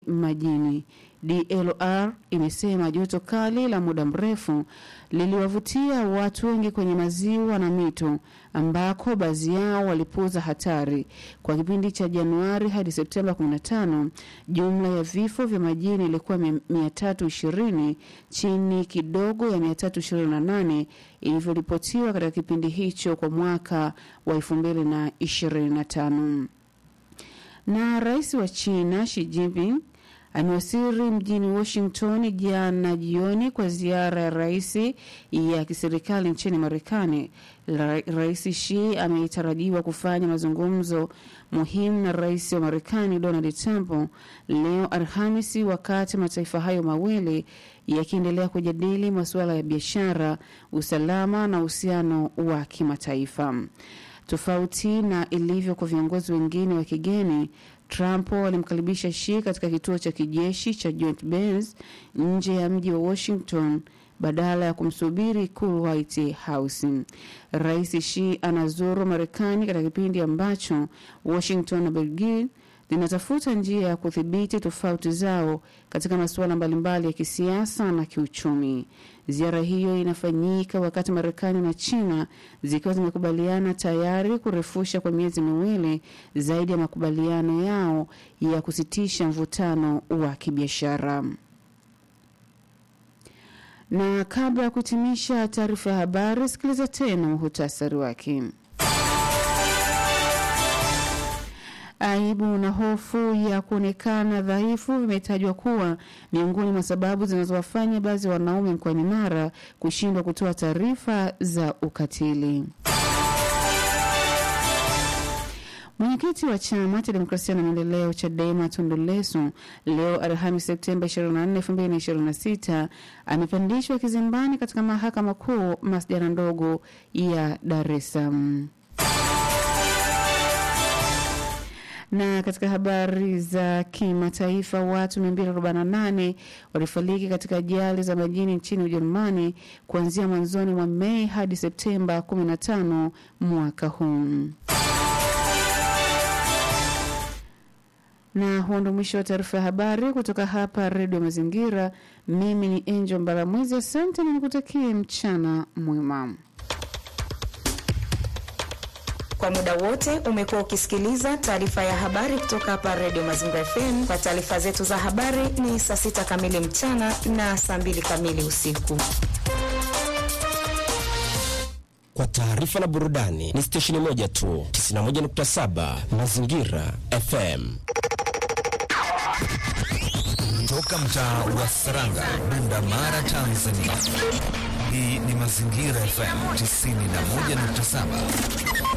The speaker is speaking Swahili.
majini. DLR imesema joto kali la muda mrefu liliwavutia watu wengi kwenye maziwa na mito ambako baadhi yao walipuuza hatari. Kwa kipindi cha Januari hadi Septemba 15, jumla ya vifo vya majini ilikuwa 320 chini kidogo ya 328 ilivyoripotiwa katika kipindi hicho kwa mwaka wa 2025. Na rais wa China Xi Jinping amewasili mjini Washington jana jioni kwa ziara ya rais ya kiserikali nchini Marekani. Ra rais Xi ametarajiwa kufanya mazungumzo muhimu na rais wa Marekani Donald Trump leo Alhamisi, wakati mataifa hayo mawili yakiendelea kujadili masuala ya biashara, usalama na uhusiano wa kimataifa. Tofauti na ilivyo kwa viongozi wengine wa kigeni, Trump alimkaribisha Xi katika kituo cha kijeshi cha Joint Base nje ya mji wa Washington badala ya kumsubiri ikulu White House. Rais Xi anazuru Marekani katika kipindi ambacho Washington na Beijing zinatafuta njia ya kudhibiti tofauti zao katika masuala mbalimbali ya kisiasa na kiuchumi. Ziara hiyo inafanyika wakati Marekani na China zikiwa zimekubaliana tayari kurefusha kwa miezi miwili zaidi ya makubaliano yao ya kusitisha mvutano wa kibiashara. Na kabla ya kuhitimisha taarifa ya habari, sikiliza tena muhutasari wake. Aibu na hofu ya kuonekana dhaifu vimetajwa kuwa miongoni mwa sababu zinazowafanya baadhi ya wanaume mkoani Mara kushindwa kutoa taarifa za ukatili. Mwenyekiti wa chama cha demokrasia na maendeleo CHADEMA Tundu Lissu leo Alhamisi Septemba 24, 2026 amepandishwa kizimbani katika mahakama kuu masjala ndogo ya Dar es Salaam. Na katika habari za kimataifa, watu 248 walifariki katika ajali za majini nchini Ujerumani kuanzia mwanzoni mwa Mei hadi Septemba 15 mwaka huu. Na huo ndo mwisho wa taarifa ya habari kutoka hapa Redio Mazingira. Mimi ni Angel Mbaramwezi, asante na nikutakie mchana mwema. Kwa muda wote umekuwa ukisikiliza taarifa ya habari kutoka hapa Redio Mazingira FM. Kwa taarifa zetu za habari ni saa sita kamili mchana na saa mbili kamili usiku. Kwa taarifa na burudani ni stesheni moja tu, 91.7 Mazingira FM. Toka mtaa wa Saranga, Bunda Mara, Tanzania. Hii ni Mazingira FM 91.7.